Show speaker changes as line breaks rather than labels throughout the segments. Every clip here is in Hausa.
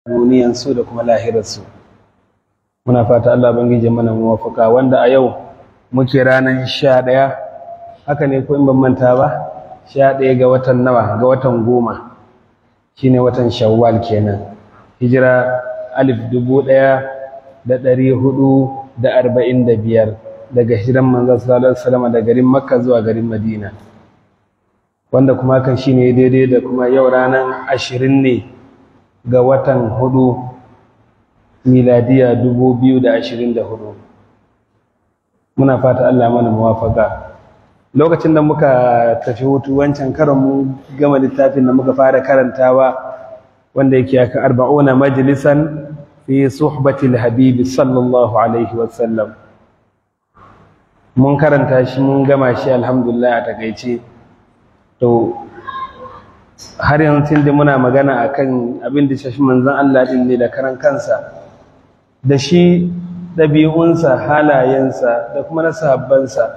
duniyansu da kuma lahirarsu muna fata Allah bangije mana muwafaka wanda a yau muke ranar sha ɗaya haka ne ko in ban manta ba sha ɗaya ga watan nawa ga watan goma shine watan shawwal kenan hijira alif dubu ɗaya da ɗari hudu da arba'in da biyar daga hijiran manzon sallallahu alaihi wasallam da garin makka zuwa garin madina wanda kuma hakan shine daidai da kuma yau ranar ashirin ne ga watan hudu miladiya dubu biyu da ashirin da hudu muna fata Allah mana muwafaka lokacin da muka tafi hutu wancan karon mu gama littafin da muka fara karantawa wanda yake aka arba'una majalisan fi suhbatil habibi sallallahu alaihi wasallam mun karanta shi mun gama shi alhamdulillah a takaice to har yanzu da muna magana akan abin da shafi manzon Allah din ne da karan kansa da shi ɗabi'unsa halayensa da kuma na sahabbansa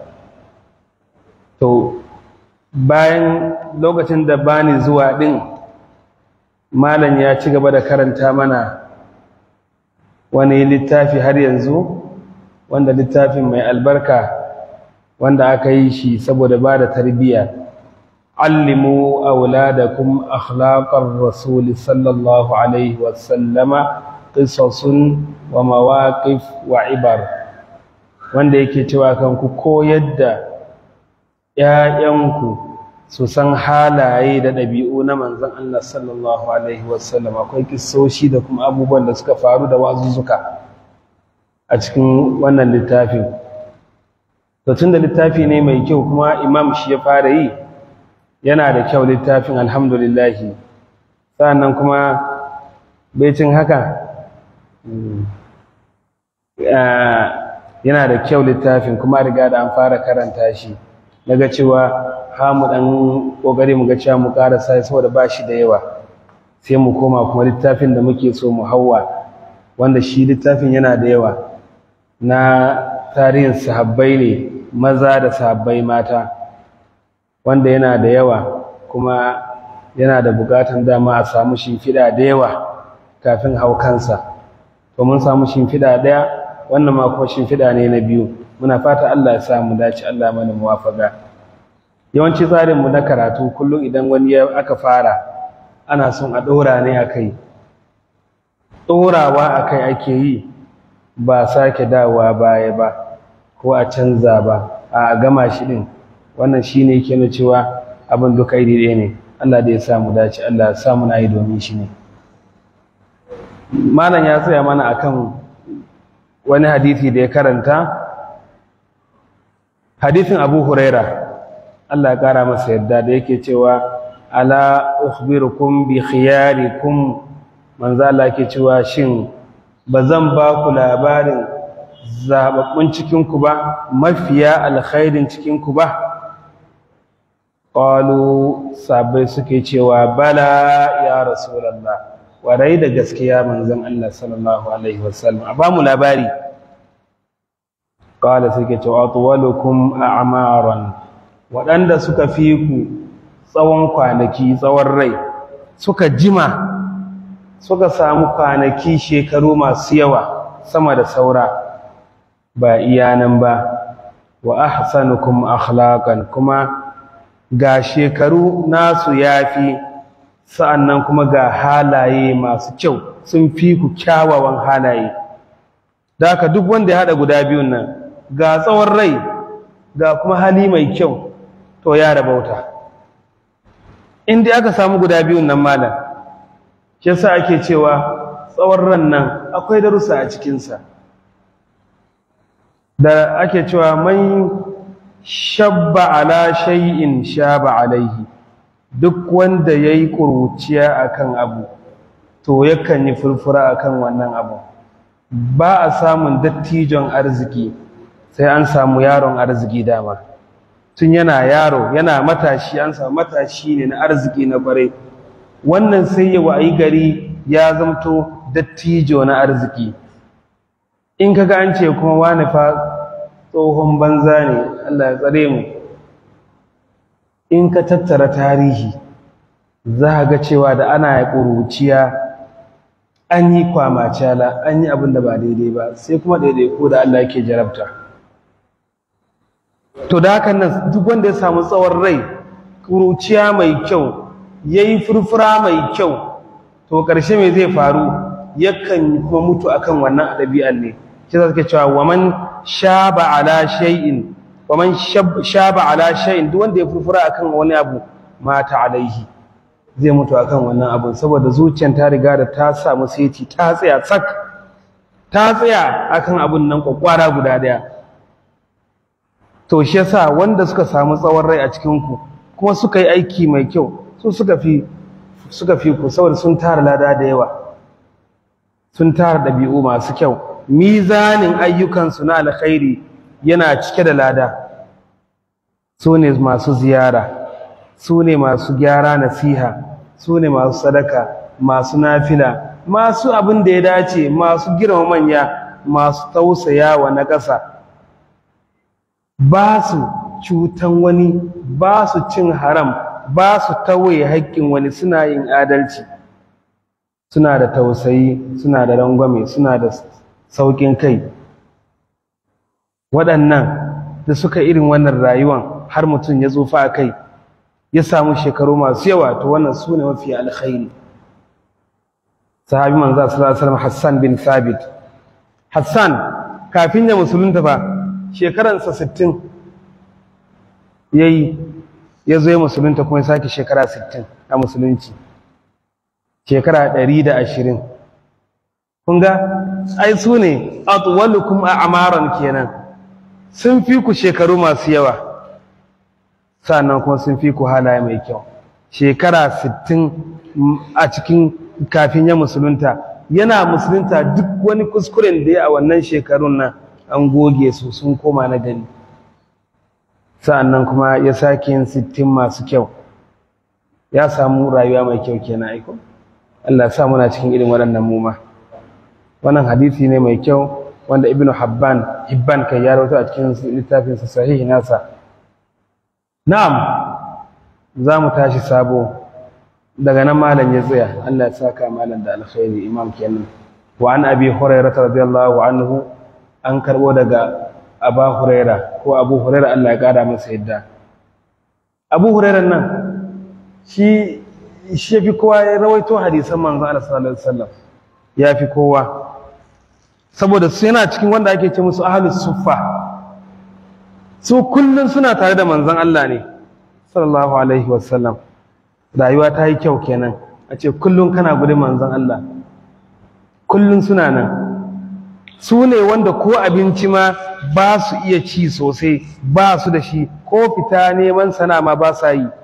to bayan lokacin da bani zuwa ɗin malam ya ci gaba da karanta mana wani littafi har yanzu wanda littafin mai albarka wanda aka yi shi saboda ba da tarbiyya علموا أولادكم أخلاق الرسول صلى الله عليه وسلم قصص ومواقف وعبر wanda yake cewa kan ku koyar da ‘ya'yanku su san halaye da ɗabi'u na manzon Allah sallallahu Alaihi wasallam akwai kisoshi da kuma abubuwan da suka faru da wazuzzuka a cikin wannan littafin. tun da littafi ne mai kyau kuma imam shi ya fara yi yana da kyau littafin alhamdulillahi sa'annan kuma becin haka yana da kyau littafin kuma riga da an fara karanta shi daga cewa ha mu dan kokari mu ga cewa mu karasa saboda ba shi da yawa sai mu koma kuma littafin da muke so mu hawa wanda shi littafin yana da yawa na tarihin sahabbai ne maza da sahabbai mata wanda yana da yawa kuma yana da bukatan dama a samu shimfiɗa da yawa kafin hau kansa to mun samu shimfiɗa ɗaya wannan ma kuma shimfiɗa ne na biyu muna fata Allah ya sa mu dace Allah mana muwafaka yawanci tsarin mu na karatu kullum idan wani ya aka fara ana son a ɗora ne a kai ɗorawa a kai ake yi ba sake dawowa baya ba ko a canza ba a gama shi ɗin wannan shi ne ke na cewa abin duka iri ɗaya ne Allah da ya samu dace Allah ya samu na yi domin shi ne malam ya tsaya mana akan wani hadithi da ya karanta hadithin abu huraira Allah ya kara masa yadda da yake cewa ala ukhbirukum bi khiyarikum manzo Allah yake cewa shin bazan ba ku labarin zababbun cikin ku ba mafiya alkhairin cikin ku ba qalu sabai suke cewa bala ya rasulullah warai da gaskiya manzon Allah sallallahu alaihi wasallam a ba mu labari qala suke cewa atwalukum a'maran waɗanda suka fi ku tsawon kwanaki tsawon rai suka jima suka samu kwanaki shekaru masu yawa sama da saura ba iyanan ba wa ahsanukum akhlaqan kuma ga shekaru nasu yafi sa'annan kuma ga halaye masu kyau sun fi ku kyawawan halaye da haka duk wanda ya haɗa guda biyun nan ga tsawon rai ga kuma hali mai kyau to ya rabauta in dai aka samu guda biyun nan malam shi yasa ake cewa tsawon ran nan akwai darussa a cikinsa da ake cewa man shabba ala shay'in shaba alaihi duk wanda yayi kuruciya akan abu to yakan yi furfura akan wannan abu ba a samun dattijon arziki sai an samu yaron arziki dama tun yana yaro yana matashi an samu matashi ne na arziki na kwarai wannan sai ya wayi gari ya zamto dattijo na arziki in kaga an ce kuma wani fa tsohon banza ne Allah ya tsare mu in ka tattara tarihi za ga cewa da ana ya ƙuruciya an yi kwamacala an yi abin da ba daidai ba sai kuma daidai ko da Allah yake jarabta to da hakan nan duk wanda ya samu tsawon rai kuruciya mai kyau ya yi furfura mai kyau to ƙarshe mai zai faru yakan kuma mutu akan wannan ɗabi'ar ne shi za suke cewa waman shaba ala shay'in waman shaba ala shay'in duk wanda ya furfura akan wani abu mata alaihi zai mutu akan wannan abu saboda zuciyar ta riga da ta samu seti ta tsaya tsak ta tsaya akan abun nan kwakwara guda daya to shi yasa wanda suka samu tsawon rai a cikin ku kuma suka yi aiki mai kyau su suka fi suka fi ku saboda sun tara lada da yawa sun tara ɗabi'u masu kyau mizanin ayyukansu na alkhairi yana cike da lada su ne masu ziyara su ne masu gyara nasiha su ne masu sadaka masu nafila masu abin da ya dace masu girma manya masu tausaya wa na ƙasa ba su cutan wani ba su cin haram ba su tawaye haƙƙin wani suna yin adalci suna da tausayi suna da rangwame suna da sauƙin kai waɗannan da suka irin wannan rayuwan har mutum ya tsufa a kai ya samu shekaru masu yawa to wannan su ne mafi alkhairi sahabi manzo sallallahu alaihi wasallam Hassan bin Thabit Hassan kafin ya musulunta fa shekaransa 60 yayi ya zo ya musulunta kuma ya sake shekara 60 a musulunci shekara 120 kun ga ai su ne atwalukum a'maran kenan sun fi ku shekaru masu yawa sannan kuma sun fi ku halaye mai kyau shekara 60 a cikin kafin ya musulunta yana musulunta duk wani kuskuren da ya a wannan shekarun nan an goge su sun koma na gani sa'annan kuma ya sake yin 60 masu kyau ya samu rayuwa mai kyau kenan aiko Allah sa muna cikin irin waɗannan muma wannan hadisi ne mai kyau wanda ibnu habban hibban kai ya rawaito a cikin littafinsa sahihi nasa na'am za mu tashi sabo daga nan malam ya tsaya Allah ya saka malam da alkhairi imam kenan wa an abi hurairah radiyallahu anhu an karbo daga aba hurairah ko abu hurairah Allah ya kara masa yadda abu hurairah nan shi shi fi kowa ya rawaito hadisan manzon Allah sallallahu alaihi wasallam ya fi kowa saboda su yana cikin wanda ake ce musu ahlus suffa su kullun suna tare da manzon Allah ne sallallahu alaihi wasallam rayuwa ta yi kyau kenan a ce kullun kana gudun manzon Allah kullun suna nan su ne wanda ko abinci ma ba su iya ci sosai ba su da shi ko fita neman sana ma ba sa yi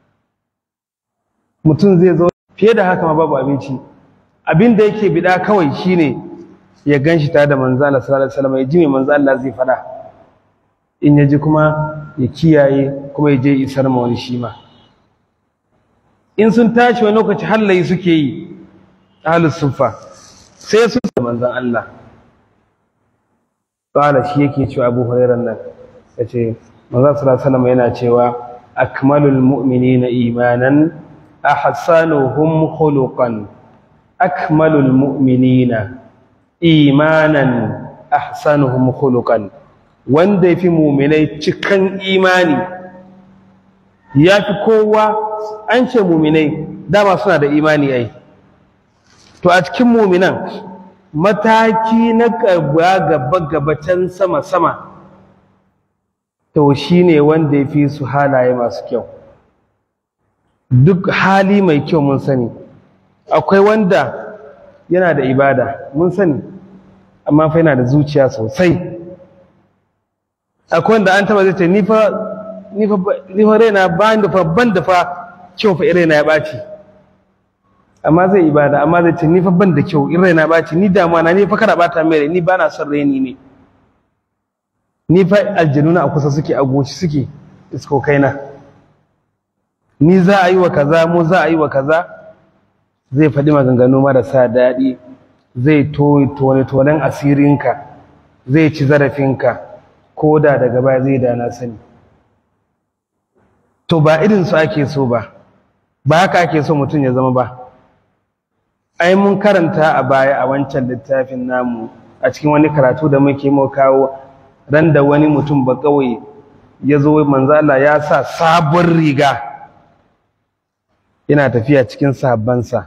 mutum zai zo fiye da haka ma babu abinci abin da yake bida kawai shine ya gan shi tare da manzo Allah sallallahu alaihi wasallam ya ji me manzo Allah zai fada in ya ji kuma ya kiyaye kuma ya je isar ma wani shi ma in sun tashi wani lokaci hallayi suke yi ahlus sufa sai su da manzon Allah qala shi yake cewa Abu Hurairah nan yace manzo sallallahu alaihi wasallam yana cewa akmalul mu'minina imanan ahsanuhum khuluqan akmalul mu'minina imanan ahsanuhum khuluqan wanda yafi mu'minai cikan imani yafi kowa an ce mu'minai dama suna da imani ai to a cikin mu'minan mataki na gaba gaba gabatan sama sama to shine wanda yafi su halaye masu kyau duk hali mai kyau mun sani akwai wanda yana da ibada mun sani amma fa yana da zuciya sosai akwai wanda an taba zai ce ni fa ni fa ni fa raina ba da fa ban da fa kyau fa raina ya baci amma zai ibada amma zai ce ni fa ban da kyau in raina baci ni damuwa na ni fa kada bata mai ni ba na son raini ne ni fa aljanuna a kusa suke a goshi suke iskokaina ni za a yi wa kaza mu za a yi wa kaza zai faɗi maganganu marasa daɗi zai tone-tonen asirinka zai ci zarafinka ko da daga baya zai da na sani to ba irinsu ake so ba ba haka ake so mutum ya zama ba ai mun karanta a baya a wancan littafin namu a cikin wani karatu da muke mu kawo ran da wani mutum ba kawai ya zo manzo Allah ya sa sabon riga yana tafiya cikin sahabbansa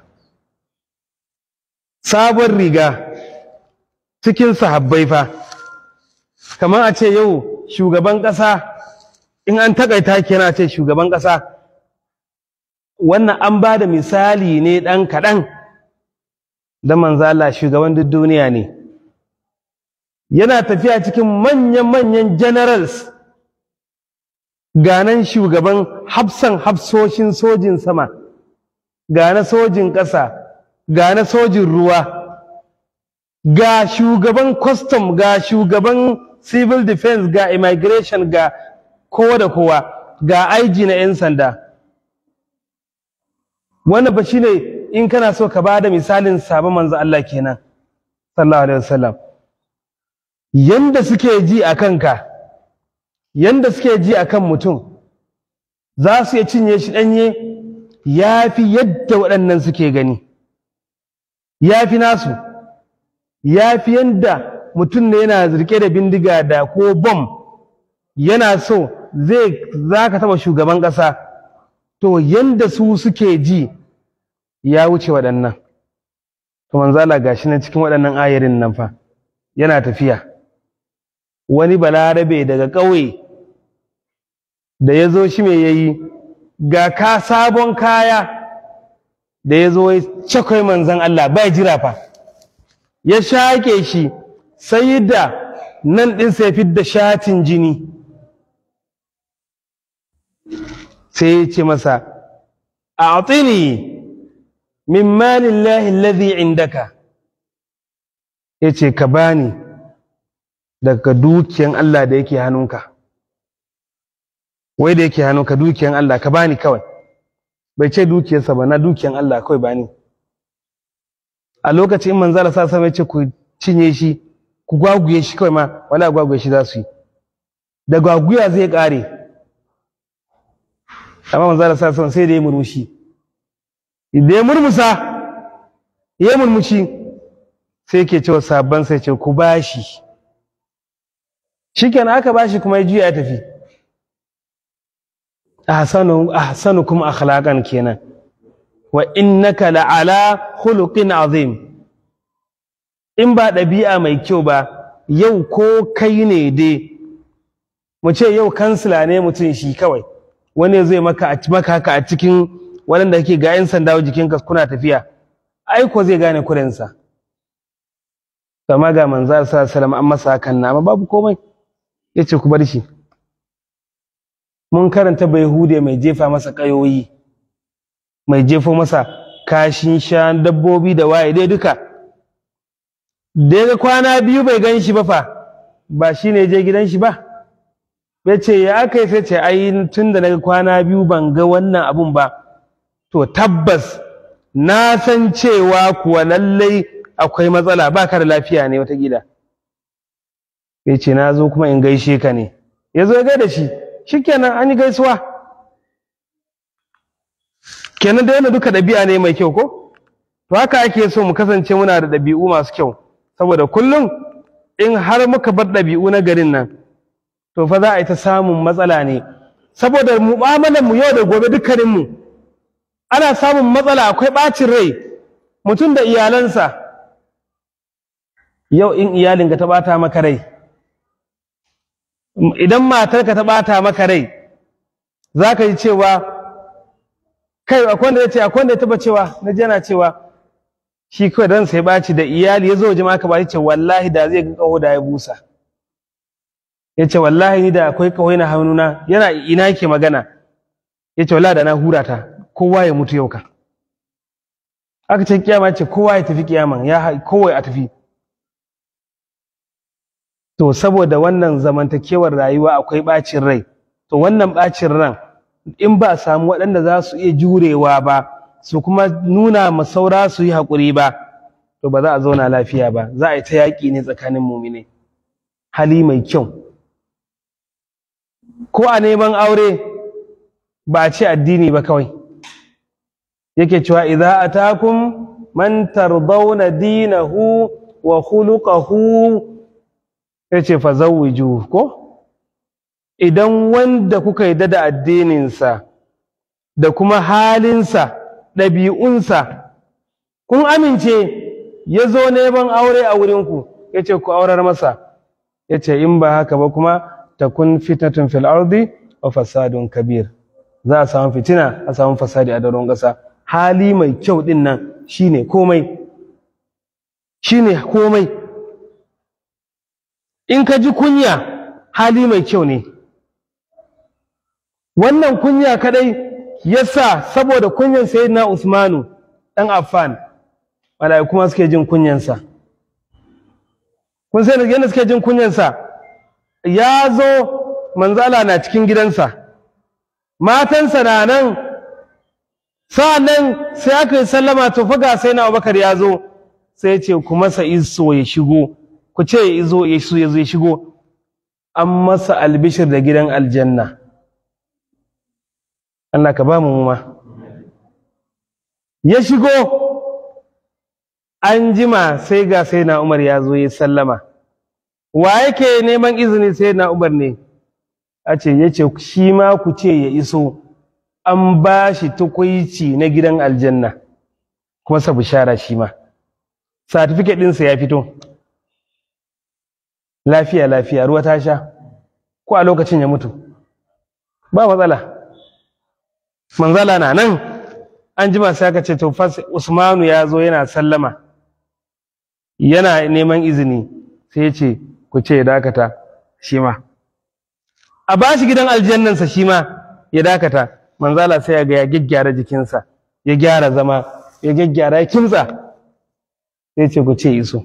sabon riga cikin sahabbai fa kamar a ce yau shugaban ƙasa in an takaita kenan a ce shugaban ƙasa wannan an ba da misali ne ɗan kaɗan da manzala shugaban duk duniya ne yana tafiya cikin manyan-manyan generals ganan shugaban hafsan hafsoshin sojin sama ga na sojin ƙasa ga na sojin ruwa ga shugaban custom ga shugaban civil defense ga immigration ga kowa da kowa ga aiji na 'yan sanda wannan ba shine in kana so ka bada misalin sabon manzo Allah kenan sallallahu alaihi wasallam yanda suke ji a kanka yanda suke ji a kan mutum za su iya cinye shi ɗanye ya fi yadda waɗannan suke gani ya fi nasu ya fi yadda mutum ne yana rike da bindiga da ko bom yana so zai za ka taɓa shugaban ƙasa to yanda su suke ji ya wuce waɗannan to manzala gashi na cikin waɗannan ayarin nan fa yana tafiya wani balarabe daga ƙauye da ya zo shi mai yayi ga ka sabon kaya da ya zo ya cakwai manzan Allah bai jira fa ya shaƙe shi sai da nan ɗin sai fidda shatin jini sai ya ce masa a min malin lahi lazi indaka ya ce ka bani daga dukiyan Allah da yake hannunka wai da yake hannunka dukiyan Allah ka bani kawai bai ce dukiyarsa ba na dukiyan Allah kawai bani a lokacin in manzala sa sama ce ku cinye shi ku gwaguye shi kawai ma wala gwaguye shi za su yi da gwaguya zai kare amma manzala sa sama sai da ya murmushi da ya murmusa ya murmushi sai ke cewa sabban sai ce ku bashi shikenan aka bashi kuma ya juya ya tafi ahsanu ahsanukum akhlaqan kenan wa innaka la'ala khuluqin azim in ba ɗabi'a mai kyau ba yau ko kai ne dai mu ce yau kansila ne mutum shi kawai wani zai maka maka haka a cikin waɗanda kake ga 'yan sanda jikinka kuna tafiya aiko zai gane kurensa kama ga manzar sa salam an masa hakan na amma babu komai ya ce ku bar shi mun karanta bai hude mai jefa masa ƙayoyi mai jefo masa kashin sha dabbobi da waye dai duka da ya kwana biyu bai gan shi ba fa ba shi ne je gidan shi ba ya ce ya aka yi sai ce ai tun da naga kwana biyu ban ga wannan abun ba to tabbas na san cewa kuwa lallai akwai matsala ba ka da lafiya ne wata gida ya ce na zo kuma in gaishe ka ne ya zo ya gaida shi shikenan an yi gaisuwa kenan da yana duka ɗabi'a ne mai kyau ko to haka ake so mu kasance muna da ɗabi'u masu kyau saboda kullum in har muka bar ɗabi'u na garin nan to fa za a yi ta samun matsala ne saboda mu'amalar mu yau da gobe dukkanin mu ana samun matsala akwai ɓacin rai mutum da iyalansa yau in iyalinka ta ɓata maka rai idan matarka ta ɓata maka rai za ka yi cewa kai akwai wanda ya ce akwai wanda ya taba cewa na jana cewa shi kawai dan sai ɓaci da iyali ya zo jama'a ka ba ce wallahi da zai ga kaho da ya busa ya ce wallahi ni da akwai kaho na hannuna yana ina yake magana ya ce wallahi da na hura ta kowa ya mutu yau ka aka ce kiyama ce kowa ya tafi kiyaman ya kowai a tafi to saboda wannan zamantakewar rayuwa akwai ɓacin rai to wannan ɓacin ran in ba a samu waɗanda za su iya jurewa ba su kuma nuna ma saura su yi haƙuri ba to ba za a zauna lafiya ba za a yi ta yaƙi ne tsakanin mumine hali mai kyau ko a neman aure ba a ce addini ba kawai yake cewa idza atakum man tardawna dinahu wa khuluquhu yace fa zawwiju ko idan wanda kuka yarda da addininsa da kuma halinsa ɗabi'unsa kun amince ya zo neman aure a wurinku ya ce ku aurar masa ya ce in ba haka ba kuma ta kun fitatun fil ardi wa fasadun kabir za a samu fitina a samu fasadi a daron ƙasa hali mai kyau ɗin nan shine komai shine komai in ka ji kunya hali mai kyau ne wannan kunya kadai yasa saboda kunyan sayyidina Usmanu dan Affan mala'iku kuma suke jin kunyansa kun sai yadda suke jin kunyansa ya zo manzala na cikin gidansa matansa na nan sa'annan sai aka yi sallama to faga sai na Abubakar ya zo sai ya ce ku masa iso ya shigo ku ce ya izo ya zo ya shigo an masa albishir da gidan aljanna Allah ka ba mu ma ya shigo an jima sai ga sai na Umar ya zo ya sallama wa yake neman izini sai na Umar ne a ce ya ce shi ma ku ce ya iso an ba shi tukuici na gidan aljanna kuma sa bishara shi ma certificate ɗinsa ya fito lafiya lafiya ruwa ta sha ko a lokacin ya mutu ba matsala manzala na nan an jima sai aka ce to fas usmanu ya zo yana sallama yana neman izini sai ya ce ku ce ya dakata shi ma a ba shi gidan aljannansa shi ma ya dakata manzala sai ya ga ya gyaggyara jikinsa ya gyara zama ya gyaggyara ya kimtsa sai ce ku ce iso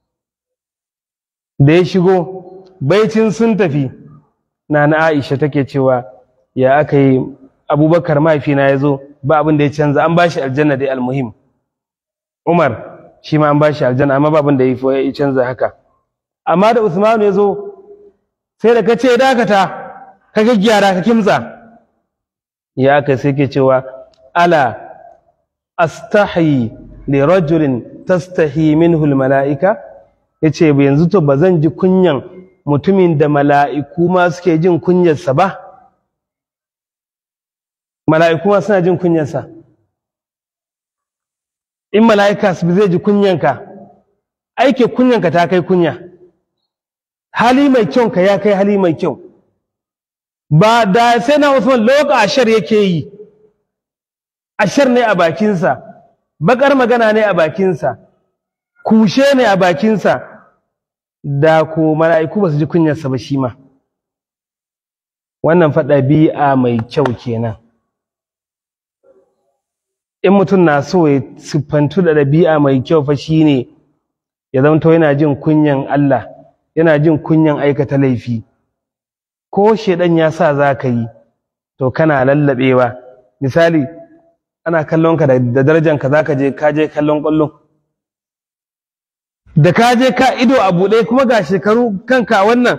da ya shigo baicin sun tafi na na aisha take cewa ya aka yi abubakar mahaifina ya zo ba abin da ya canza an ba shi aljanna dai almuhim umar shi ma an ba shi aljanna amma ba abin da ya canza haka amma da usmanu ya zo sai da ka ce dakata ka gaggyara ka kimtsa ya aka sai ke cewa ala astahi li rajulin tastahi minhu mala'ika yace yanzu to ba zan ji kunyan mutumin da mala'iku ma suke jin kunyarsa ba mala'iku ma suna jin kunyarsa in mala'ika su zai ji kunyanka aike kunyanka ta kai kunya hali mai kyau ka ya kai hali mai kyau ba da sai na Usman loka ashar yake yi ashar ne a bakinsa bakar magana ne a bakinsa kushe ne a bakinsa da ko mala'iku ba su ji kunyarsa ba shi ma wannan faɗa bi'a mai kyau kenan in mutum na so ya siffantu da ɗabi'a mai kyau fa shine ya zamto yana jin kunyan Allah yana jin kunyan aikata laifi ko shedan ya sa za ka yi to kana lallabewa misali ana kallon ka da darajanka za ka je ka je kallon ƙwallon da ka je ka ido a buɗe kuma ga shekaru kanka wannan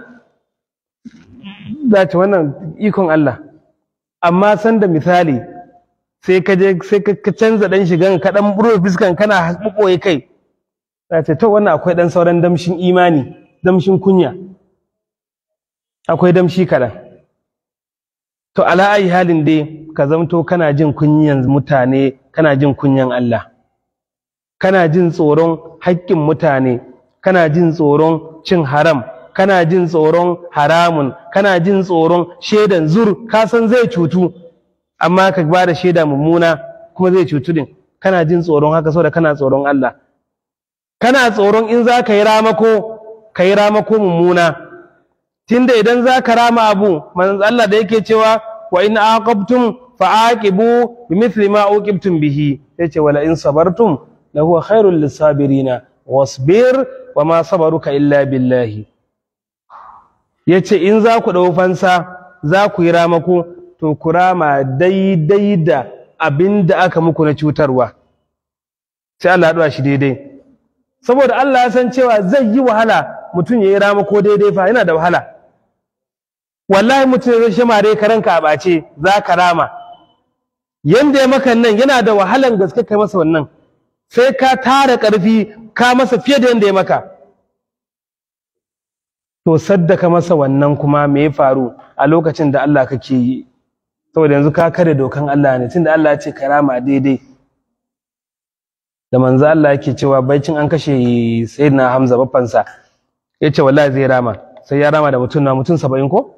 za wannan ikon Allah amma sanda misali sai ka je sai ka canza dan shigan ka dan buro fiskan kana buboye kai za ce to wannan akwai dan sauran damshin imani damshin kunya akwai damshi kaɗan to ala ayi halin dai ka zamto kana jin kunyan mutane kana jin kunyan Allah kana jin tsoron haƙƙin mutane kana jin tsoron cin haram kana jin tsoron haramun kana jin tsoron shaidan zur ka san zai cutu amma ka ba da shaida mummuna kuma zai cutu din kana jin tsoron haka saboda kana tsoron Allah kana tsoron in za ka yi ramako ka yi ramako mummuna tunda idan za ka rama abu manzon Allah da yake cewa wa in aqabtum fa aqibu bimithli ma uqibtum bihi yace wala in sabartum la huwa khairul lisabirina wasbir wa ma sabaruka illa billahi yace in za ku dau fansa za ku yi ramako to ku rama daidai da abin da aka muku na cutarwa sai Allah ya shi daidai saboda Allah ya san cewa zai yi wahala mutum ya yi ramako daidai fa yana da wahala wallahi mutum ya zai mare ka ranka a ɓace za ka rama yanda ya maka nan yana da wahalan gaske kai masa wannan sai ka tara ƙarfi ka masa fiye da yadda ya maka to saddaka masa wannan kuma me ya faru a lokacin da Allah kake yi saboda yanzu ka kare dokan Allah ne tunda Allah ya ce karama daidai da manzo Allah yake cewa baicin an kashe sayyidina Hamza baffansa yace wallahi zai rama sai ya rama da mutum na mutum 70 ko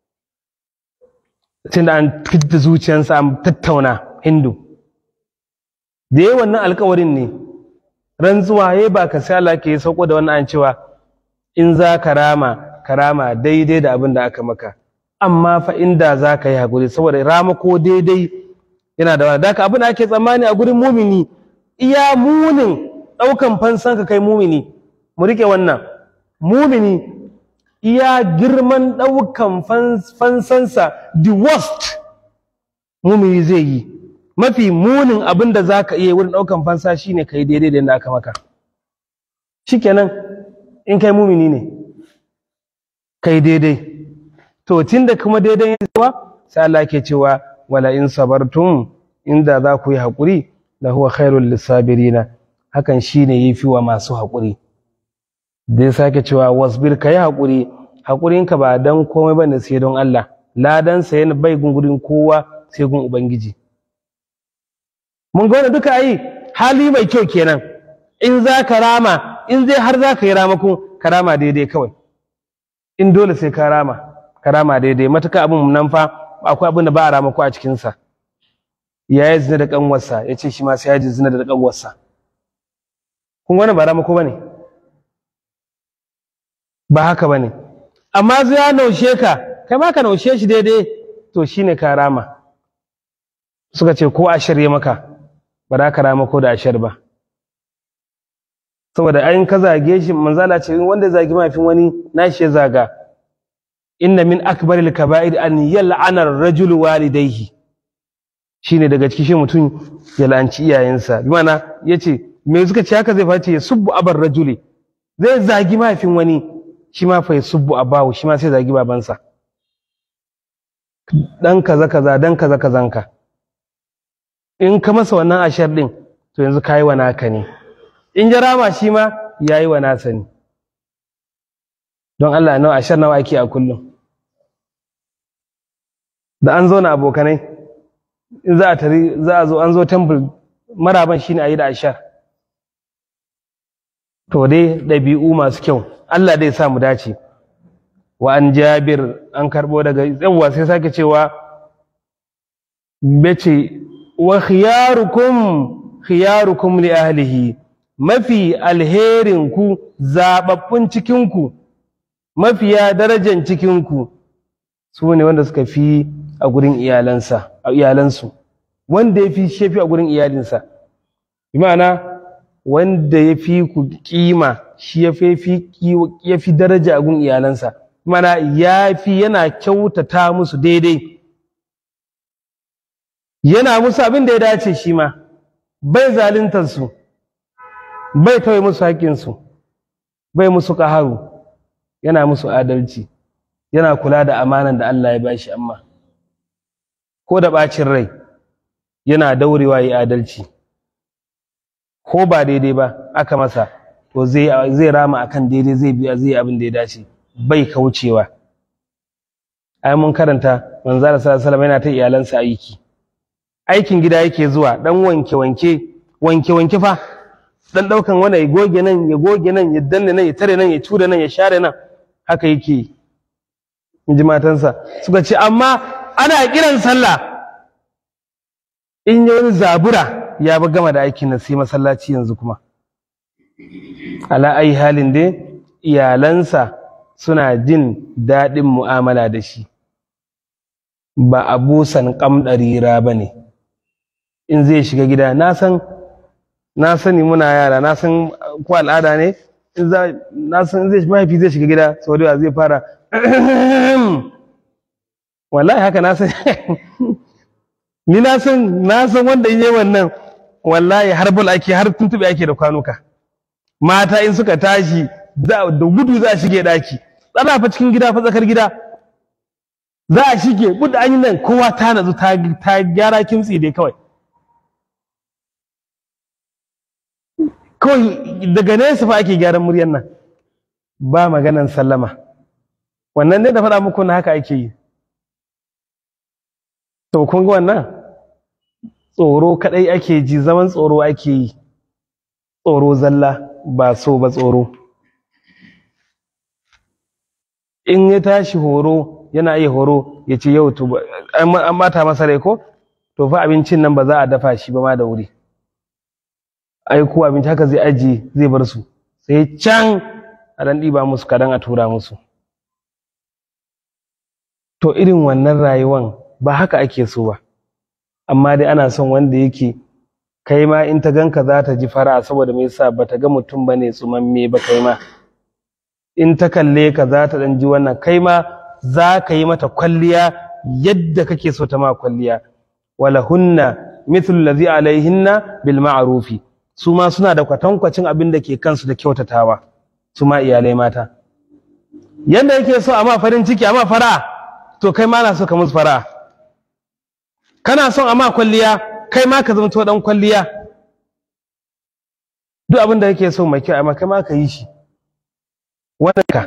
tunda an fidda zuciyarsa an tattauna hindu da yayi wannan alkawarin ne rantsuwa yayi ba ka sai Allah ke sauko da wannan an cewa in za ka rama ka rama daidai da abin da aka maka amma fa inda za ka yi hakuri saboda rama ko daidai yana da wani da abin da ake tsammani a gurin mumini iya munin ɗaukan fansan ka kai mumini mu rike wannan mumini iya girman ɗaukan fansansa the worst mumini zai yi mafi munin abin da za ka iya wurin ɗaukan fansa shine ka yi daidai da yadda aka maka shikenan in kai mumini ne kai daidai to tunda kuma daidai ya zuwa sai Allah ke cewa wala in sabartum inda za ku yi haƙuri da huwa khairul lissabirina hakan shine yafi wa masu haƙuri dai sake cewa wasbir kai haƙuri haƙurinka ba dan komai bane sai don Allah ladan sa yana bai gungurin kowa sai gun ubangiji mun ga duka ayi hali mai kyau kenan in za ka rama in zai har za ka yi ramako ka rama daidai kawai in dole sai ka rama ka rama daidai matuka abin nan fa akwai abin da ba a ramako a cikinsa ya yi zina da ƙanwarsa ya ce shi ma sai ya ji zina da ƙanwarsa kun wani ba ramako ba ne ba haka ba ne amma zai ya naushe ka kai ma ka naushe shi daidai to shi ne ka rama suka ce ko a shirye maka ba za ka rama ko da a shir ba saboda ayin ka zage shi manzala ce wanda zagi mafin wani nashi ya zaga inna min akbaril kaba'ir an yal'ana ar-rajul walidayhi shine daga cikin shi mutum ya la'anci iyayensa bi mana yace me suka ce haka zai face ya subbu abar rajuli zai zagi mafin wani shi ma fa ya subbu abahu shi ma sai zagi babansa dan kaza kaza dan kaza kazanka in ka masa wannan ashar din to yanzu kai wa naka ne in ya rama shi ma ya yi wa nasa ne don Allah nawa ashar nawa ake a kullum da an zo na abokanai in za a tari za a zo an zo temple maraban shine a yi da ashar to dai ɗabi'u masu kyau Allah dai sa mu dace wa an jabir an karɓo daga yawwa sai sake cewa bace wa khiyarukum khiyarukum li ahlihi mafi alherinku zaɓaɓɓun cikinku mafiya darajan cikinku su ne wanda suka fi a gurin iyalansa a iyalansu wanda ya fi shefi a gurin iyalinsa bi ma'ana wanda ya fi ku kima shi ya fi daraja a gurin iyalansa mana ya fi yana kyautata musu daidai yana musu abin da ya dace shi ma bai zaluntar su bai kawai musu haƙƙinsu bai musu ƙaharu yana musu adalci yana kula da amanan da Allah ya bashi amma ko da ɓacin rai yana daurewa yi adalci ko ba daidai ba aka masa to zai rama akan daidai zai biya zai abin da ya dace bai kaucewa ai mun karanta manzara sallallahu alaihi yana ta iyalansa aiki aikin gida yake zuwa dan wanke wanke wanke wanke fa dan daukan wani ya goge nan ya goge nan ya danne nan ya tare nan ya tura nan ya share nan haka yake in ji matansa suka ce amma ana kiran sallah in yi wani zabura ya ba gama da aikin nan sai masallaci yanzu kuma ala ai halin dai iyalansa suna jin daɗin mu'amala da shi ba abusan ƙamɗarira ba ne in zai shiga gida na san na sani muna yara na san ko al'ada ne na san zai mahaifi zai shiga gida sau da zai fara wallahi haka na san ni na san na san wanda in yi wannan wallahi har bul ake har tuntube ake da kwanuka mata in suka tashi da gudu za a shige daki tsara fa cikin gida fa tsakar gida za a shige buɗe an yi nan kowa ta nazu ta gyara kimtsi dai kawai kawai daga nesa fa ake gyaran muryan nan ba maganan sallama wannan ne da faɗa muku na haka ake yi to kun ga wannan tsoro kadai ake ji zaman tsoro ake yi tsoro zalla ba so ba tsoro in ya tashi horo yana iya horo ya ce yau to an mata masa rai ko to fa abincin nan ba za a dafa shi ba ma da wuri ai ko abinci haka zai ajiye zai bar su sai can a dan ɗiba musu kadan a tura musu to irin wannan rayuwan ba haka ake so ba amma dai ana son wanda yake kai ma in ta ganka za ta ji fara saboda me yasa ba ta ga mutum ba ne tsumamme ba kai ma in ta kalle ka za ta ɗan ji wannan kai ma za ka yi mata kwalliya yadda kake so ta ma kwalliya wala hunna mithlu allazi alaihinna bil ma'rufi su ma suna da kwatankwacin abin da ke kansu da kyautatawa su ma iyalai mata yadda yake so amma farin ciki amma fara to kai ma na so ka musu fara kana son amma kwalliya kai ma ka zama to dan kwalliya duk abin da yake so mai kyau amma kai ma ka yi shi wannan ka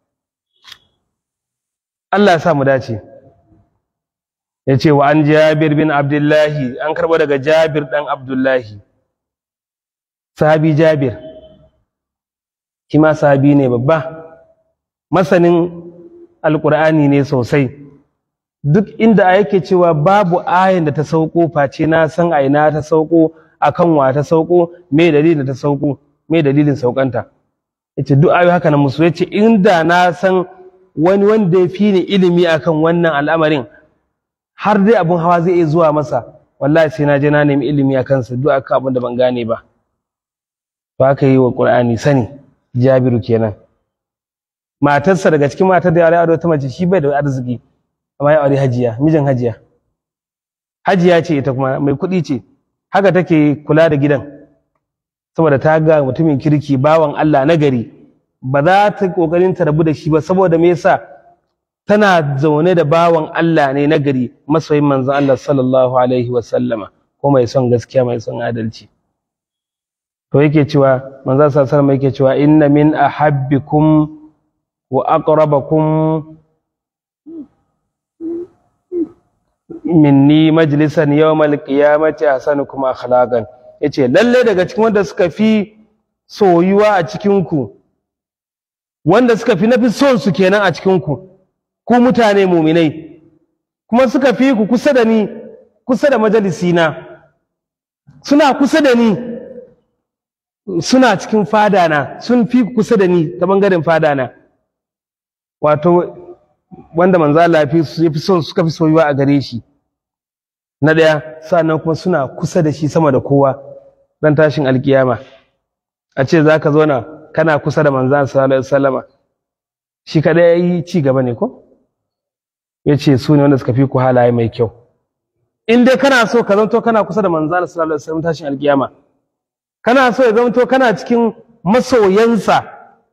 Allah ya sa mu dace ya ce wa an jabir bin abdullahi an karɓo daga jabir ɗan abdullahi sahabi jabir shi ma sahabi ne babba masanin alƙur'ani ne sosai duk inda a yake cewa babu ayin da ta sauko face na san a ina ta sauko akan wa ta sauko me dalilin da ta sauko me dalilin saukanta yace duk ayoyi haka na musu yace inda na san wani wanda ya fi ni ilimi akan wannan al'amarin har dai abin hawa zai iya zuwa masa wallahi sai na je na nemi ilimi a kansa duk akan abin da ban gane ba ba ka yi wa ƙur'ani sani jabiru kenan matarsa daga cikin matar da ya aure ta mace shi bai da arziki amma ya aure hajiya mijin hajiya hajiya ce ita kuma mai kuɗi ce haka take kula da gidan saboda ta ga mutumin kirki bawan Allah na gari ba za ta kokarin ta rabu da shi ba saboda me yasa tana zaune da bawan Allah ne na gari masoyin manzon Allah sallallahu alaihi wa sallama ko mai son gaskiya mai son adalci to yake cewa manzon sallallahu alaihi wa sallama yake cewa inna min ahabbikum wa aqrabakum minni majlisan yawmal qiyamati ahsanukum akhlaqan yace lalle daga cikin wanda suka fi soyuwa a cikin ku wanda suka fi nafi son su kenan a cikin ku ku mutane muminai kuma suka fi ku kusa da ni kusa da majalisina suna kusa da ni suna cikin fadana sun fi ku kusa da ni ta bangaren fadana wato wanda manzo Allah ya fi son suka fi soyuwa a gare shi na ɗaya sannan kuma suna kusa da shi sama da kowa dan tashin alkiyama a ce za ka zauna kana kusa da manzo sallallahu alaihi wasallama shi kadai yayi ci gaba ne ko ya ce su ne wanda suka fi ku halaye mai kyau in dai kana so ka zanto kana kusa da manzo sallallahu alaihi wasallam tashin alkiyama kana so ya zanto kana cikin masoyansa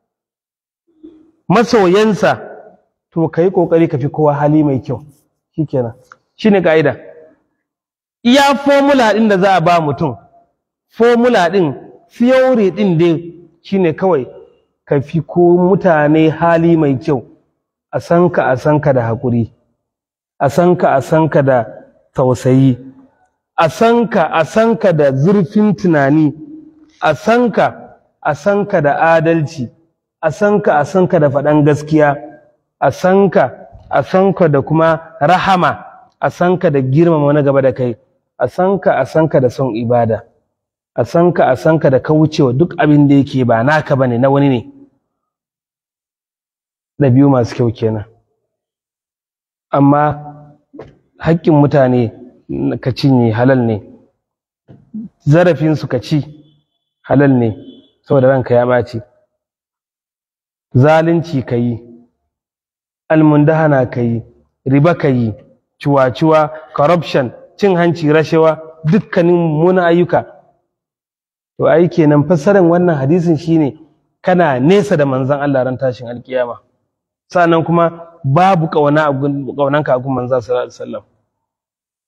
masoyansa to ka yi ƙoƙari ka fi kowa hali mai kyau shi kenan shi ne ƙa'ida iya formula ɗin da za a ba mutum formula ɗin theory ɗin dai shi ne kawai ka fi ko mutane hali mai kyau a san ka a san ka da haƙuri a san ka a san ka da tausayi a san ka a san ka da zurfin tunani a san ka a san ka da adalci a san ka a san ka da faɗan gaskiya a san ka a san ka da kuma rahama a san ka da girmama na gaba da kai a san ka a san ka da son ibada a san ka a san ka da kaucewa duk abin da yake ba naka bane na wani ne da biyu masu kyau kenan amma haƙƙin mutane ka cinye halal ne zarafinsu ka ci halal ne saboda ranka ya ɓaci zalunci ka yi almundahana ka yi riba ka yi ciwa-ciwa corruption cin hanci rashawa dukkanin muna ayyuka to ai kenan fassarar wannan hadisin shine kana nesa da manzon Allah ran tashin alkiyama sannan kuma babu kauna a kaunanka a gun manzon sallallahu alaihi wasallam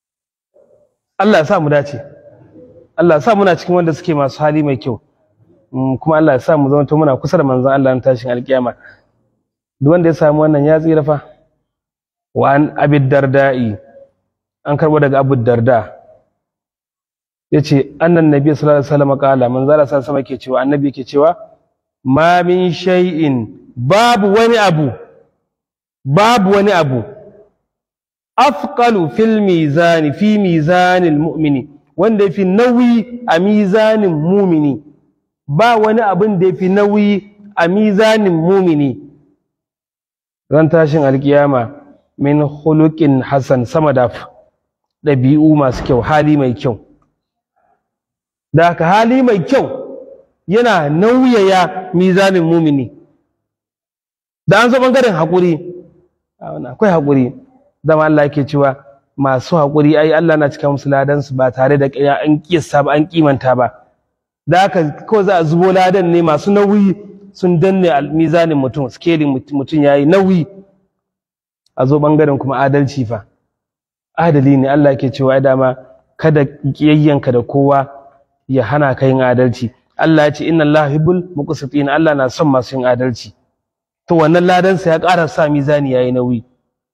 Allah ya sa mu dace Allah ya sa muna cikin wanda suke masu hali mai kyau kuma Allah ya sa mu zama muna kusa da manzon Allah na tashin alkiyama duk wanda ya samu wannan ya tsira fa wa an abid darda'i an karbo daga abu darda yace annan nabi sallallahu alaihi wasallam kala manzon Allah sallallahu alaihi wasallam ke cewa annabi ke cewa ma min shay'in babu wani abu babu wani abu afqalu fil mizani fi mizanil mu'mini wanda yafi nauyi a mizanin mumini ba wani abin da yafi nauyi a mizanin mumini ran tashin alkiyama min khuluqin hasan sama da ɗabi'u masu kyau hali mai kyau da haka hali mai kyau yana nauyaya mizanin mumini da an zo ɓangaren haƙuri akwai haƙuri dama Allah yake cewa masu haƙuri ai Allah na cika musu ladansu ba tare da an kiyasta ba an kimanta ba da haka ko za a zubo ladan ne masu nauyi sun danne mizanin mutum skelin mutum ya yi nauyi a zo ɓangaren kuma adalci fa adali ne Allah yake cewa dama kada kiyayyanka da kowa ya hana ka yin adalci Allah ya ce inna Allah hibbul muqsitin Allah na son masu yin adalci to wannan ladansa ya ƙara sa mizani yayi nauyi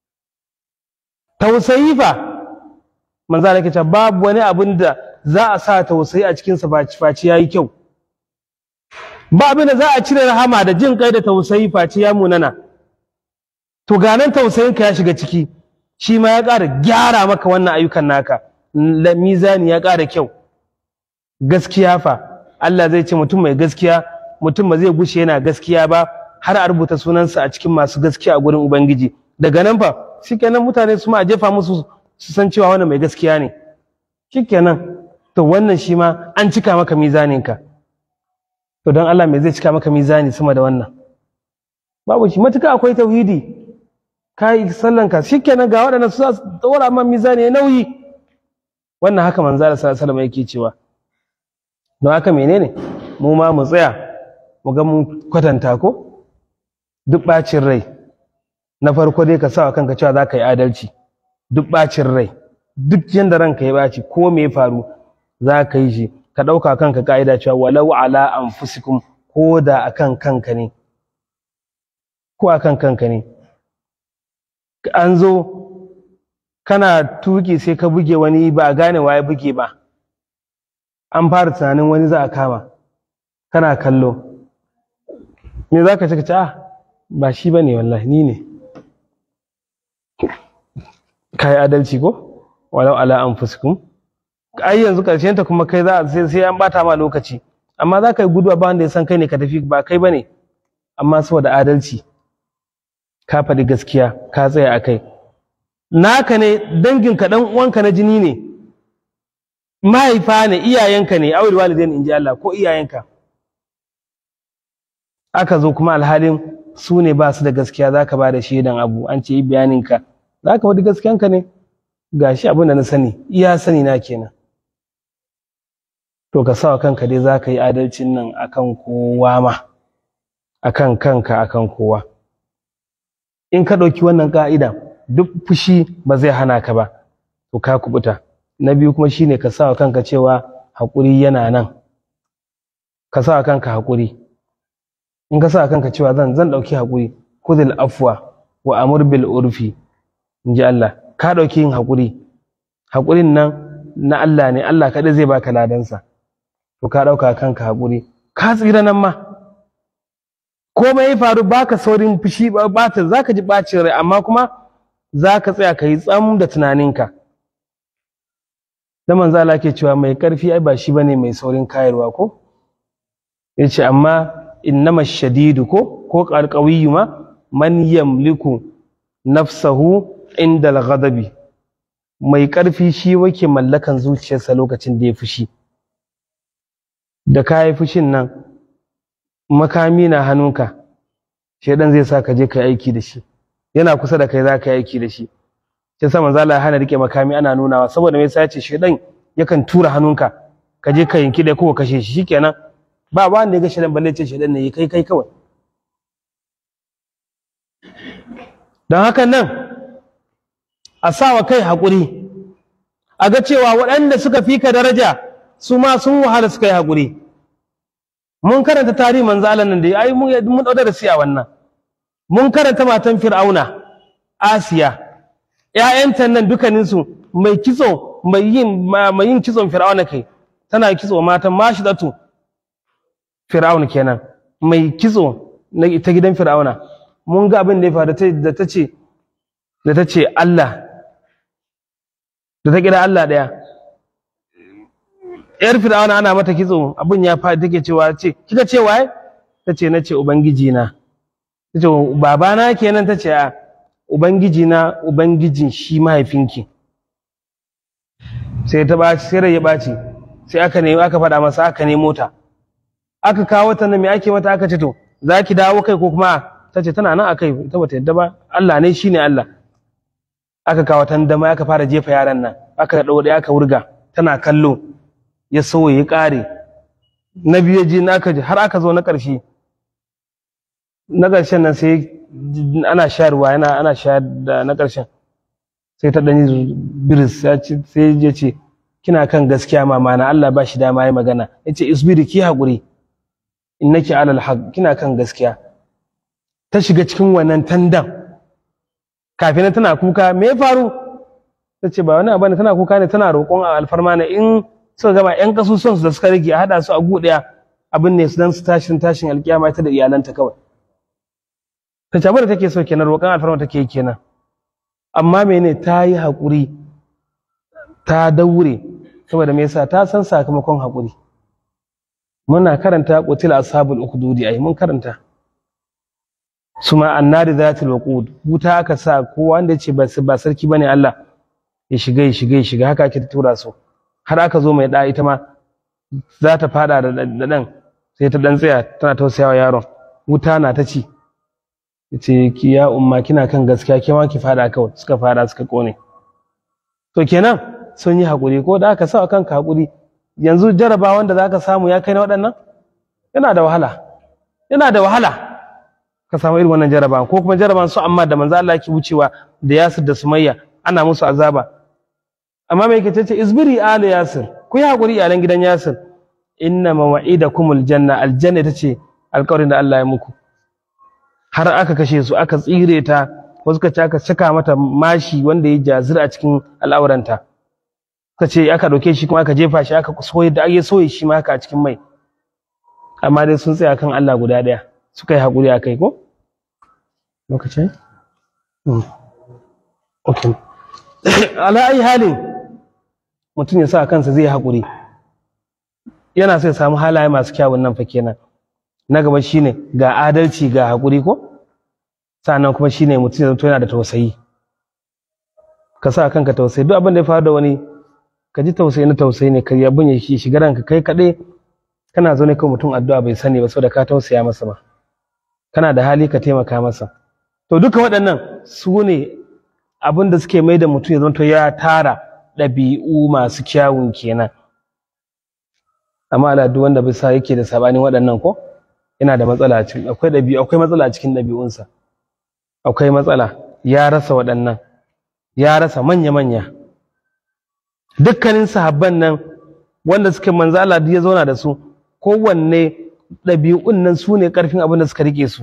tausayi fa manzo Allah yake babu wani abin da za a sa tausayi a cikin sa faci yayi kyau ba abin da za a cire rahama da jin kai da tausayi faci ya munana to ganan tausayin ka ya shiga ciki shi ma ya ƙara gyara maka wannan ayyukan naka mizani ya ƙara kyau gaskiya fa Allah zai ce mutum mai gaskiya mutum ba zai gushe yana gaskiya ba har a rubuta sunansa a cikin masu gaskiya a gurin Ubangiji daga nan fa shikenan mutane su ma a jefa musu su san cewa wannan mai gaskiya ne shikenan to wannan shi ma an cika maka mizaninka to don Allah mai zai cika maka mizani sama da wannan babu shi matuka akwai tauhidi ka yi sallanka shikenan ga waɗannan su za su ɗora man mizani ya nauyi wannan haka manzo Allah sallallahu alaihi wasallam yake cewa don haka menene mu ma mu tsaya mu ga mun kwatanta ko duk bacin rai na farko dai ka sa wa kanka cewa za ka yi adalci duk bacin rai duk yanda ranka ya baci ko me ya faru za ka yi shi ka ɗauka kanka ka'ida cewa walau ala anfusikum ko da akan kanka ne ko akan kanka ne an zo kana tuki sai ka buge wani ba a gane waye buge ba an fara tunanin wani za a kama kana kallo me za ka ce ce ah ba shi ba ne wallahi ni ne ka yi adalci ko walau ala an fuskun ai yanzu ƙarshen ta kuma kai za sai an bata ma lokaci amma za ka yi guduwa ba wanda ya san kai ne ka tafi ba kai ba ne amma saboda adalci ka faɗi gaskiya ka tsaya a kai naka ne danginka ɗan uwanka na jini ne mahaifa ne iyayenka ne awil walidain in ji Allah ko iyayenka aka zo kuma alhalin su ne ba su da gaskiya za ka ba da shaidan abu an ce yi bayaninka za ka faɗi gaskiyanka ne ga shi abin da na sani iya sani na kenan to ka sawa kanka dai za ka yi adalcin nan akan kowa ma akan kanka akan kowa in ka ɗauki wannan ƙa'ida duk fushi ba zai hana ka ba to ka kubuta na biyu kuma shine ka sa kanka cewa haƙuri yana nan ka sa kanka haƙuri in ka sa kanka cewa zan zan ɗauki haƙuri kudil afwa wa amur bil urfi in ji Allah ka ɗauki yin haƙuri haƙurin nan na Allah ne Allah kaɗai zai baka ladansa to ka ɗauka kanka haƙuri ka tsira nan ma komai ya faru baka saurin fushi bata zaka ji ɓacin rai amma kuma zaka tsaya ka yi tsam da tunaninka da manzo Allah ke cewa mai karfi ai ba shi bane mai saurin kayarwa ko yace amma innama shadidu ko ko alqawiyyu ma man yamliku nafsahu inda al-ghadabi mai karfi shi wake mallakan zuciyarsa lokacin da ya fushi da kayi fushin nan makami na hannunka shedan zai sa ka je ka aiki da shi yana kusa da kai za ka yi aiki da shi sai sa manzo Allah ya hana rike makami ana nunawa saboda me yasa yace shedan yakan tura hannunka ka je ka yanki da kowa kashe shi shikenan ba ba wanda ya ga shedan balle ce shedan ne kai kai kawai don haka nan a sawa kai haƙuri a ga cewa waɗanda suka fi ka daraja su ma sun wahala suka yi haƙuri mun karanta tarihi manzo Allah nan da ai mun mun dauda da siya wannan mun karanta matan Fir'auna Asiya ƴaƴanta nan dukkanin su mai kitso mai yin mai yin kitson Fir'auna kai tana kitso matan Mashidatu Fir'auna kenan mai kitso na ta gidan Fir'auna mun ga abin da ya faru da ta ce da ta ce Allah da ta kira Allah daya yar fir'auna ana mata kitso abin ya fa take cewa ce kika ce waye tace na ce ubangiji na tace babana kenan tace a ubangiji na ubangijin shi mahaifinki sai ta baci sai rai ya baci sai aka nemi aka faɗa masa aka nemo ta aka kawo ta nan me ake mata aka ce to za ki dawo kai ko kuma ta ce tana nan a kai ita bata yadda ba Allah ne shine Allah aka kawo tandama aka fara jefa yaran nan aka ɗau ɗaya aka wurga tana kallo ya so ya ƙare na biyu ji na aka ji har aka zo na ƙarshe na ƙarshen nan sai ana shayarwa yana ana shayar da na ƙarshen sai ta ɗanyi biris sai ya ce kina kan gaskiya mama na Allah ba shi dama ya magana ya ce isbiri ki haƙuri innaki alal haq kina kan gaskiya ta shiga cikin wannan tandan kafin tana kuka me ya faru ta ce ba wani abu ne tana kuka ne tana roƙon alfarma ne in suka gama yan kasusuwan su da suka rage a haɗa su a guɗaya abin ne su dan su tashin tashin alƙiyama ita da iyalanta kawai ta ce abin da take so kenan roƙon alfarma take kenan amma mene ta yi haƙuri ta daure saboda me yasa ta san sakamakon haƙuri muna karanta qutila ashabul ukhdudi ai mun karanta suma annari zatul waqud wuta aka sa kowa wanda yace ba ba sarki bane Allah ya shiga ya shiga ya shiga haka ake tura su har aka zo mai da ita ma za ta fada da dan sai ta dan tsaya tana tausayawa yaron wuta na ta ci yace ki ya umma kina kan gaskiya ke ma ki fada kawai suka fada suka kone to kenan sun yi hakuri ko da aka sa kanka hakuri yanzu jaraba wanda zaka samu ya kai na waɗannan yana da wahala yana da wahala ka samu irin wannan jaraba ko kuma jaraban su amma da manzo Allah yake wucewa da Yasir da Sumayya ana musu azaba amma me yake tace isbiri ala Yasir ku yi hakuri iyalan gidan Yasir inna mawa'idakumul janna aljanna tace alƙawarin da Allah ya muku har aka kashe su aka tsire ta wasu ka aka saka mata mashi wanda ya jazir a cikin al'auranta ka ce aka ɗauke shi kuma aka jefa shi aka soye da ake soye shi ma haka a cikin mai amma dai sun tsaya kan Allah guda ɗaya suka yi haƙuri a kai ko lokacin ok ala ai halin mutum ya sa kansa zai haƙuri yana sai samu halaye masu kyawun nan fa kenan na gaba shine ga adalci ga haƙuri ko sannan kuma shine mutum ya zanto yana da tausayi ka sa kanka tausayi duk abin da ya faru da wani ka ji tausayi na tausayi ne ka abin ya shiga ranka kai kaɗai kana zo ne kawai mutum addu'a bai sani ba saboda ka tausaya masa ba kana da hali ka taimaka masa to duka waɗannan su ne abin da suke mai da mutum ya zanto ya tara ɗabi'u masu kyawun kenan amma al'adu wanda bisa yake da sabanin waɗannan ko yana da matsala a cikin akwai ɗabi'u akwai matsala a cikin ɗabi'unsa akwai matsala ya rasa waɗannan ya rasa manya-manya dukkanin sahabban nan wanda suke manzo Allah ya zauna da su kowanne ɗabi'un nan su ne ƙarfin abin da suka rike su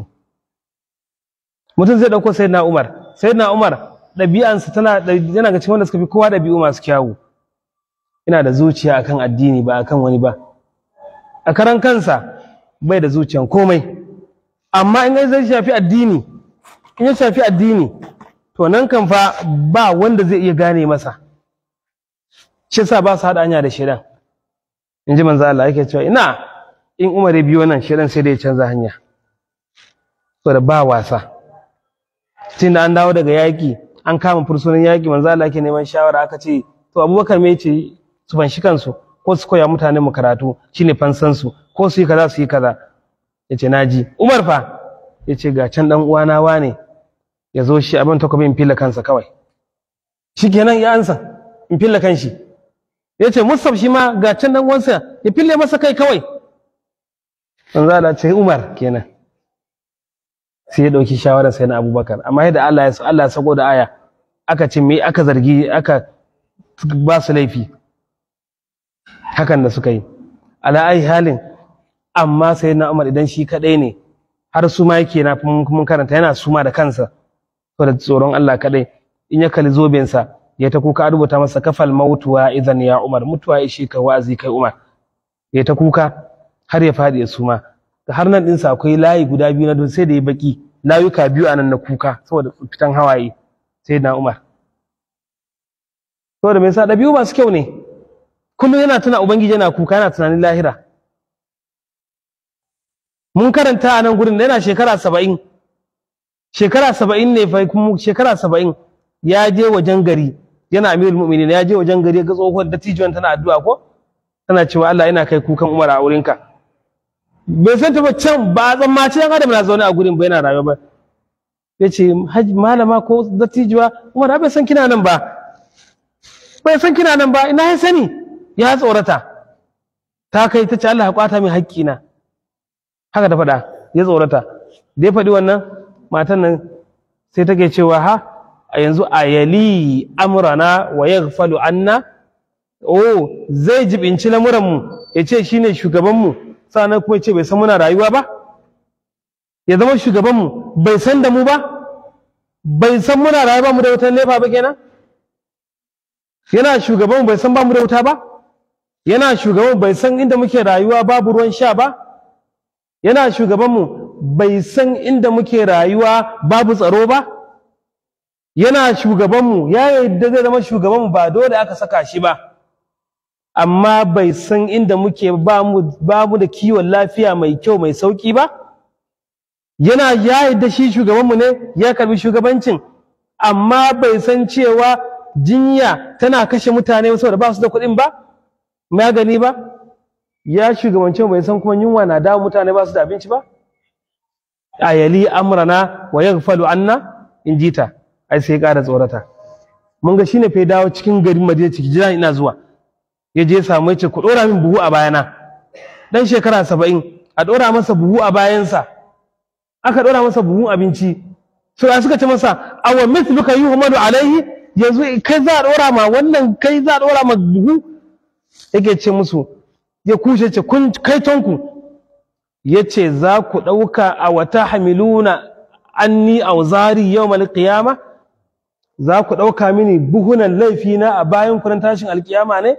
mutum zai ɗauko sayyidina Umar sayyidina Umar ɗabi'ansa tana yana ga cikin wanda suka fi kowa ɗabi'u masu kyawu ina da zuciya akan addini ba akan wani ba a karan kansa bai da zuciyan komai amma in zai shafi addini in ya shafi addini to nan kan fa ba wanda zai iya gane masa shi yasa ba su haɗa hanya da shaidan in ji manzo Allah yake cewa ina in Umar ya biyo nan shaidan sai da ya canza hanya saboda ba wasa tun da an dawo daga yaƙi an kama fursunan yaƙi manzo Allah yake neman shawara aka ce to Abubakar me yace su fanshi kansu ko su koya mutanen mu karatu shine fansan su ko su yi kaza su yi kaza yace naji Umar fa yace ga can dan uwana wane ya zo shi abin takobi in filla kansa kawai shikenan ya ansa in filla kanshi yace Musab shi ma ga can dan uwansa ya fille masa kai kawai manzo Allah ce Umar kenan sai ya dauki shawara sai na Abubakar amma yadda Allah ya Allah ya sako da aya aka ce me aka zargi aka ba su laifi hakan da suka yi ala ai halin amma sai na Umar idan shi kadai ne har su ma yake na mun karanta yana suma da kansa saboda tsoron Allah kadai in ya kalli zobensa ya ta kuka rubuta masa kafal mautuwa idan ya Umar mutuwa ya shi ka wa'azi kai Umar ya ta kuka har ya faɗi ya suma har nan ɗinsa akwai layi guda biyu na don sai da ya baki layuka biyu a nan na kuka saboda fitan hawaye sai na Umar saboda mai sa ɗabi'u masu kyau ne kullum yana tuna ubangiji yana kuka yana tunanin lahira mun karanta a nan gurin da yana shekara saba'in shekara saba'in ne fa kuma shekara saba'in ya je wajen gari yana amirul mu'minin ya je wajen gari ga tsohuwar dattijuwan tana addu'a ko tana cewa Allah yana kai kukan Umar a wurinka bai san ta ba can ba a tsammaci yan adam na zaune a gurin ba yana rayuwa ba ya ce malama ko dattijuwa Umar bai san kina nan ba bai san kina nan ba ina ya sani ya tsorata ta kai ta ce Allah ya kwata min haƙƙina haka ta faɗa ya tsorata da ya faɗi wannan matan nan sai take cewa ha a yanzu a yali amrana wa yaghfalu anna oh zai jibinci lamuranmu ya ce shine shugabanmu sannan kuma ya ce bai san muna rayuwa ba ya zama shugabanmu bai san da mu ba bai san muna rayuwa mu da wutan nefa ba kenan yana shugabanmu bai san ba mu da wuta ba yana shugabanmu bai san inda muke rayuwa babu ruwan sha ba yana shugabanmu bai san inda muke rayuwa babu tsaro ba yana shugabanmu ya yadda zai zama shugabanmu ba dole aka saka shi ba amma bai san inda muke ba mu da kiwon lafiya mai kyau mai sauki ba yana ya yadda shi shugabanmu ne ya karbi shugabancin amma bai san cewa jinya tana kashe mutane saboda ba su da kuɗin ba magani ba ya shugabanci bai san kuma yunwa na dawo mutane ba su da abinci ba a yali amrana wa yaghfalu anna in jita ai sai ƙara tsorata mun ga shine fa dawo cikin garin Madina ciki jira ina zuwa ya je samu yace ku dora min buhu a bayana dan shekara saba'in a dora masa buhu a bayansa aka dora masa buhun abinci so ya suka ce masa awa mithluka yuhmadu alaihi yanzu kai za a dora ma wannan kai za a dora ma buhu yake ce musu ya kushe ce kun kai tonku ya ce za ku ɗauka a wata hamiluna anni auzari yau malƙiyama za ku ɗauka mini buhunan laifina a bayan kuran tashin alƙiyama ne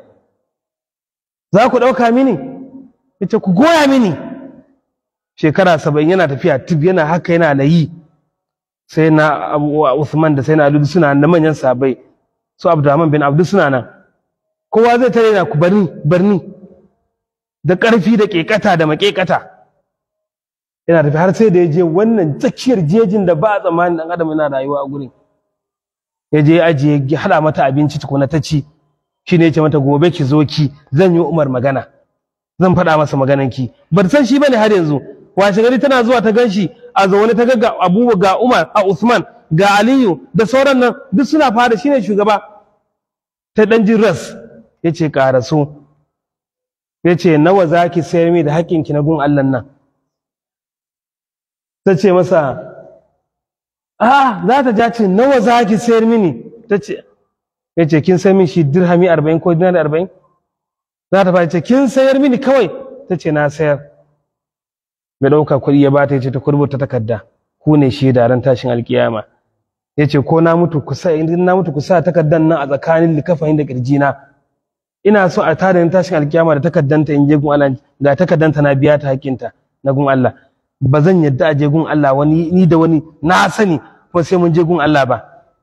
za ku ɗauka mini ya ce ku goya mini shekara saba'in yana tafiya tib yana haka yana layi sai na Usman da sai na Ali suna da manyan sabai su Abdurrahman bin Abdul suna nan kowa zai tare na ku barni barni da ƙarfi da ƙeƙata da maƙeƙata yana tafi har sai da ya je wannan tsakiyar jejin da ba a tsammanin ɗan adam yana rayuwa a gurin ya je ajiye ya haɗa mata abinci tukuna ta ci shi ne ya ce mata gobe ki zo ki zan yi umar magana zan faɗa masa maganan ki ba san shi bane har yanzu washe gari tana zuwa ta gan shi a zaune ta ga abu ga umar a usman ga aliyu da sauran nan duk suna fara shi ne shugaba ta ɗan jin ras ya ce ƙaraso ya ce nawa za ki sayar mi da haƙƙinki na gun Allah nan ta ce masa a za ta ja ce nawa za ki sayar mini ta ce ya ce kin sayar min shi dirhami arba'in ko dinar arba'in za ta fara ce kin sayar mini kawai ta ce na sayar mai ɗauka kuɗi ya bata ya ce ta kurbuta takarda ku ne shi da ran tashin alkiyama ya ce ko na mutu kusa idan na mutu kusa takardan nan a tsakanin likafayin da kirjina ina so a tada ni tashin alkiyama da takaddanta in je gun Allah ga takaddanta na biya ta hakinta na gun Allah ba zan yadda a je gun Allah wani ni da wani na sani ko sai mun je gun Allah ba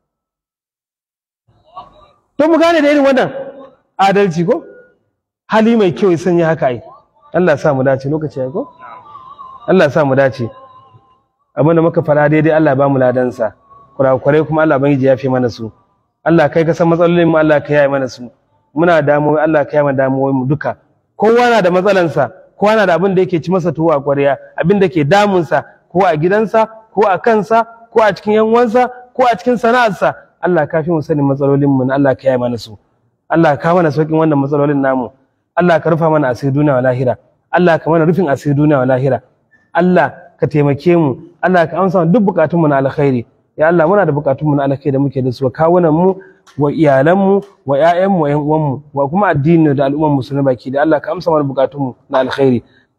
to mu gane da irin wannan adalci ko hali mai kyau ya sanya haka ai Allah sa mu dace lokaci ya ko Allah sa mu dace abinda muka fara daidai Allah ba mu ladansa kurakurai kuma Allah bangiji ya fi mana su Allah kai ka san matsalolin mu Allah ka yaye mana su muna damuwa Allah ka yama damuwoyin mu duka kowa na da matsalansa kowa na da abin da yake ci masa tuwo a ƙwarya abin da ke damunsa ko a gidansa ko a kansa ko a cikin yan uwansa ko a cikin sana'arsa Allah ka fi mu sanin matsalolin mu Allah ka yaya mana su Allah ka mana saukin wannan matsalolin namu Allah ka rufa mana asiri duniya wa lahira Allah ka mana rufin asiri duniya wa lahira Allah ka taimake mu Allah ka amsa duk bukatun mu na alkhairi ya Allah muna da bukatun mu na alkhairi da muke da su kawunan mu wa iyalanmu wa ƴaƴanmu wa ƴan uwanmu wa kuma addini da al'umman musulmi baki da Allah ka amsa mana bukatunmu na alkhairi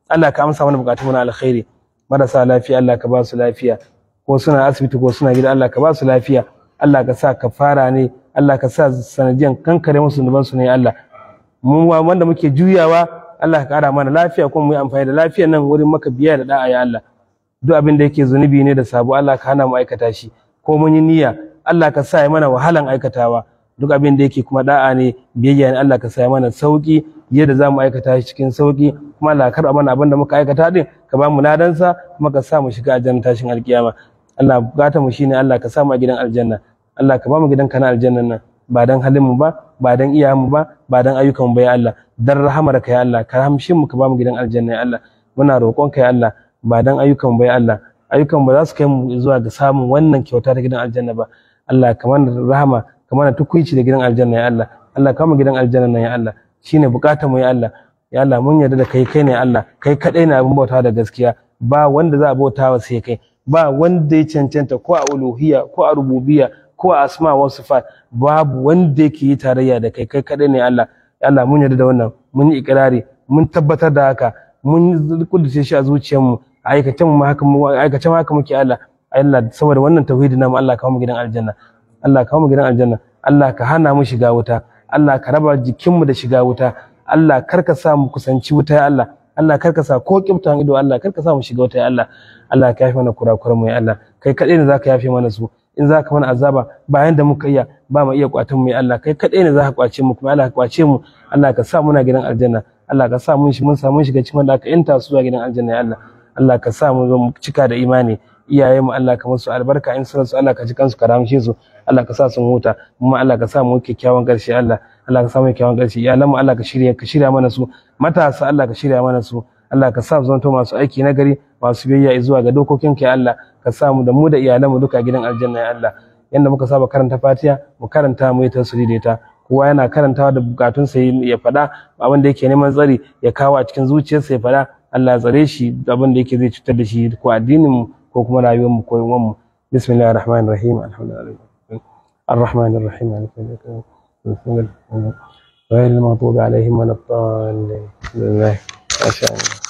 Allah ka amsa mana bukatun mu na alkhairi marasa lafiya Allah ka ba su lafiya ko suna asibiti ko suna gida Allah ka ba su lafiya Allah ka sa kafara ne Allah ka sa sanadiyan kankare musu zunuban su ne Allah mu wanda muke juyawa Allah ka kara mana lafiya kuma mu yi amfani da lafiyar nan wurin maka biya da da'a ya Allah duk abin da yake zunubi ne da sabo Allah ka hana mu aikata shi ko mun yi niyya Allah ka sa ya mana wahalan aikatawa duk abin da yake kuma da'a ne biyayya ne Allah ka sa ya mana sauki yadda za mu aikata shi cikin sauki kuma Allah ka karɓa mana abin da muka aikata din ka ba mu ladansa kuma ka sa mu shiga aljanna tashin alkiyama Allah bukata mu shine Allah ka sa mu a gidan aljanna Allah ka ba mu gidan kana aljannan nan ba dan halin mu ba ba dan iyayen mu ba ba dan ayyukan mu ba ya Allah dan rahamar ka ya Allah ka rahamshe mu ka ba mu gidan aljanna ya Allah muna roƙon ka ya Allah ba dan ayyukan mu ba ya Allah ayyukan ba za su kai mu zuwa ga samun wannan kyauta ta gidan aljanna ba Allah ka mana rahama ka mana tukuici da gidan aljanna ya Allah Allah ka mu gidan aljanna nan ya Allah shine bukatar mu ya Allah ya Allah mun yarda da kai kai ne Allah kai kadai ne abin bauta da gaskiya ba wanda za a bautawa sai kai ba wanda ya cancanta ko a uluhiyya ko a rububiyya ko a asma wa sifat babu wanda yake yi tarayya da kai kai kadai ne Allah ya Allah mun yarda da wannan mun yi ikrari mun tabbatar da haka mun kudace shi a zuciyarmu a aikacen mu haka aikacen haka muke Allah Allah saboda wannan tauhidi namu Allah ka mu gidan aljanna Allah ka mu gidan aljanna Allah ka hana mu shiga wuta Allah ka raba jikinmu da shiga wuta Allah kar ka sa mu kusanci wuta ya Allah Allah kar ka sa ko kiftan ido Allah kar ka sa mu shiga wuta ya Allah Allah ka yafe mana kurakuran mu ya Allah kai kadai ne zaka yafe mana su in zaka mana azaba bayan da muka iya ba mu iya kwatan mu ya Allah kai kadai ne zaka kwace mu kuma Allah ka kwace mu Allah ka sa muna gidan aljanna Allah ka sa mun shi mun samu shiga cikin wanda ka yanta su zuwa gidan aljanna ya Allah Allah ka sa mu zo mu cika da imani iyaye mu Allah ka musu albarka in sun su Allah ka ji kansu ka ramshe su Allah ka sa sun huta kuma Allah ka sa mu kyakkyawan karshe Allah Allah ka sa mu kyakkyawan karshe iyalan mu Allah ka shirya ka shirya mana su matasa Allah ka shirya mana su Allah ka sa mu zanto masu aiki na gari masu biyayya zuwa ga dokokin ka Allah ka sa mu da mu da iyalan mu duka gidan aljanna ya Allah yanda muka saba karanta Fatiha mu karanta mu yi tasiri da ita kowa yana karantawa da bukatun sa ya faɗa abin da yake neman tsari ya kawo a cikin zuciyarsa ya faɗa Allah ya tsare shi abin da yake zai cutar da shi ko addinin mu ko kuma rayuwar mu ko yawan mu bismillahir rahmanir rahim alhamdulillah الرحمن الرحيم مالك يوم الدين غير المغضوب عليهم ولا الضالين بسم الله ما شاء الله